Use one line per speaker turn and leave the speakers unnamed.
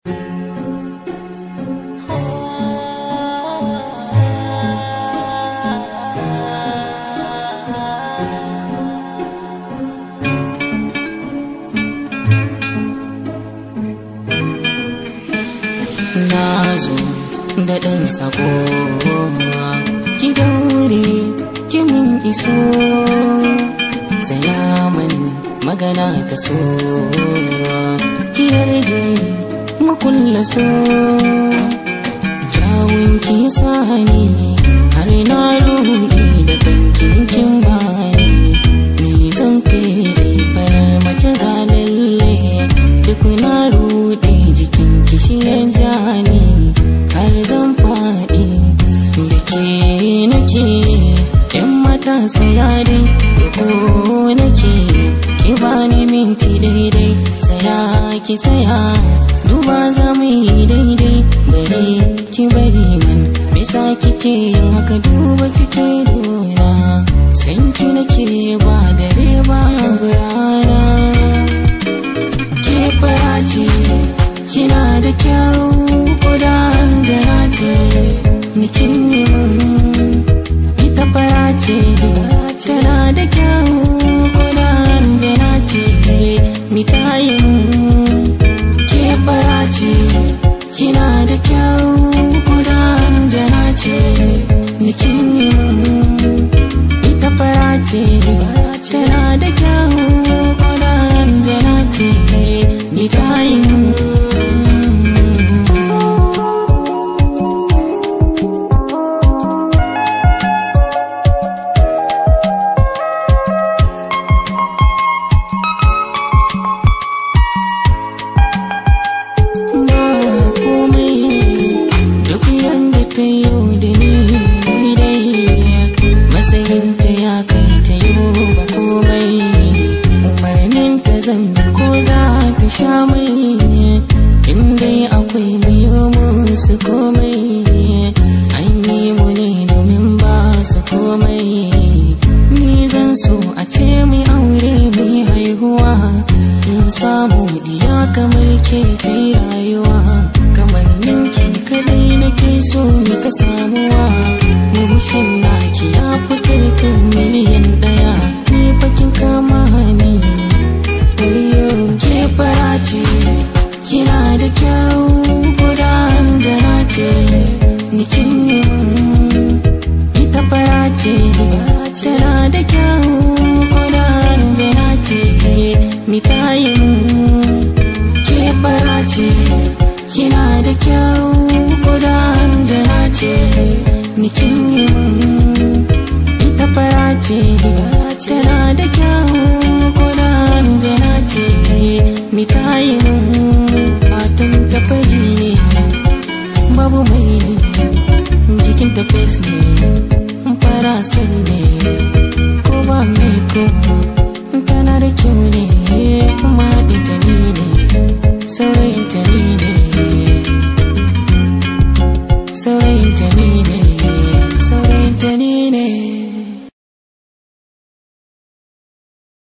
na zo da ɗan sako ki daure ki mun iso tsaya man magana ta so ki yarje makulla so kyawun ki sani har na ruɗe da kankin kin bani ni zan fede farar mace ga lalle duk na ruɗe jikin kishiyan jani har zan faɗi da ke nake yan mata sayari ko nake ki bani minti daidai saya ki saya duba za mu yi daidai bari ki bari man bisa kike yin haka duba kike dona san ki nake ba dare ba rana ke fara ce kina da kyau koda jana ce nikin yi mun ita fara ce tana da kyau koda jana ce ni ta yi mun ke fara ce kina da kyau koda jana ce nikin yi mun ita fara ce tana da kyau koda jana ce ni ta yi mun ba komai duk yanda ta yi da ni daidai matsayinta ya kai ta yi ba komai umarnin ta zambi ko za ta sha mai inda akwai biyo musu komai an yi mu ne domin ba su komai ni zan so a ce mai aure mai haihuwa in samu diya kamar ke ta yi rayuwa kamar ninki kadai nake so mi ta samuwa murmushin naki ya fi karfin miliyan daya ni bakin kama ni wayo ke fara ce kina da kyau gudan jana ce ni kin yi mun ita fara ce tana da kyau gudan jana ce ni ta yi mun ke fara ce kina da kyau gudan jana ce ni kin yi mun ita fara ce tana da kyau gudan jana ce ni ta yi mun fatan ta fari ne babu mai ne jikin ta fes ne fara son ne ko ba mai ko tana da kyau ne kuma haɗin ta ni ne saurayin ta ni ne